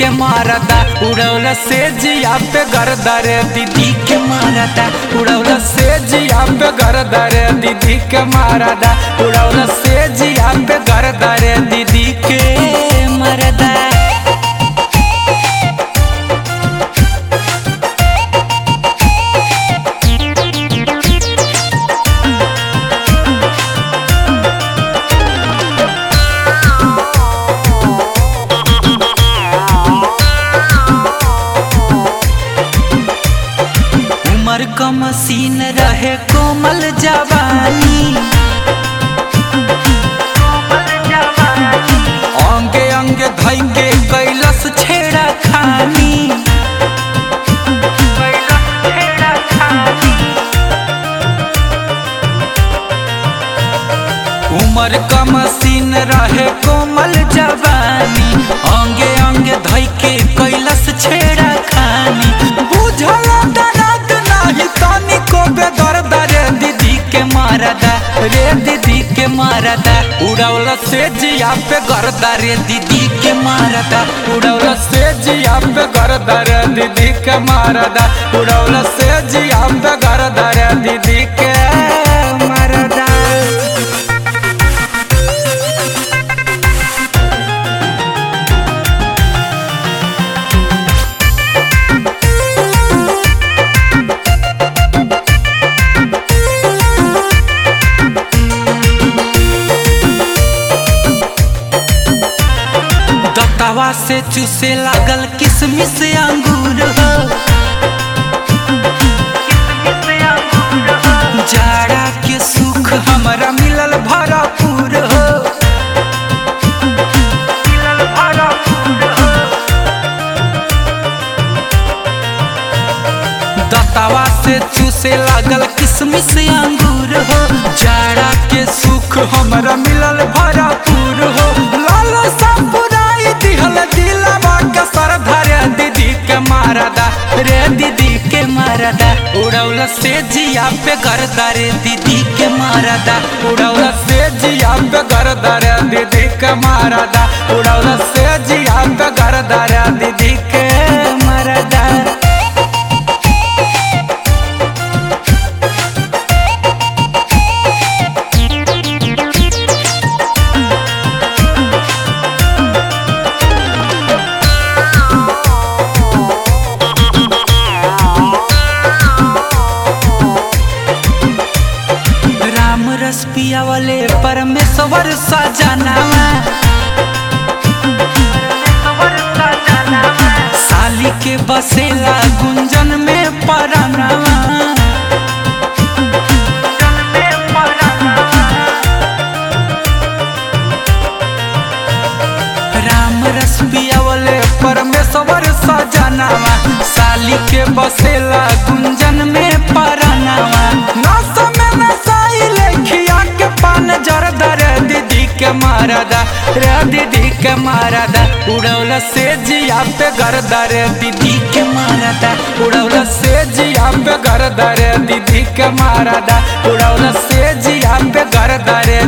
मारदा उड़ौल से जिया पे गर्दा रे दीदी के मारदा उड़ौल से जिया पे गर्दा रे दीदी के मारदा उड़ौल से जिया पे गर्दा रे दीदी के मारदा उमर का मसीन रहे कोमल जवानी अंगे अंगे धैंगे कैलस छेड़ा खानी उमर का मसीन रहे कोमल जवानी अंगे अंगे धैके कैलस छेड़ा खानी बुझल दर्द नाही तनी को बेदर्द रे दीदी के मारदा रे दीदी के मारदा उड़ौल से जिया पे गर्दा रे दीदी के मारदा उड़ौल से जिया पे गर्दा रे दीदी के मारदा उड़ौल से जिया पे गर्दा रे दीदी के मारदा दत्तावा से चूसे लागल किसमिस अंगूर हो जाड़ा के सुख हमरा मिलल भरपूर हो दत्तावा से चूसे लागल किसमिस अंगूर हो जाड़ा के सुख हमरा मिलल भरपूर हो लाल सपुराई दिहल दिलवा के सर धरे दीदी के मारदा रे दीदी के मारदा उड़ौल से जिया पे गर्दा रे दीदी के मारदा उड़ौल से जिया पे गर्दा रे दीदी के मारदा उड़ौल से जिया पे गर्दा रे दीदी के मारदा राम रस पिया वाले परमेश्वर सजनावा साली के बसेला गुंजन में परनावा राम रस पिया वाले परमेश्वर सजनावा साली के बसेला गुंजन में परनावा नस में नसाई लेखिया के पान जरदा रे दीदी के मारदा रे दीदी के मारदा उड़ौल से जिया पे गर्दा रे दीदी के मारदा उड़ौल से जिया पे गर्दा रे दीदी के मारदा उड़ौल से जिया पे गर्दा रे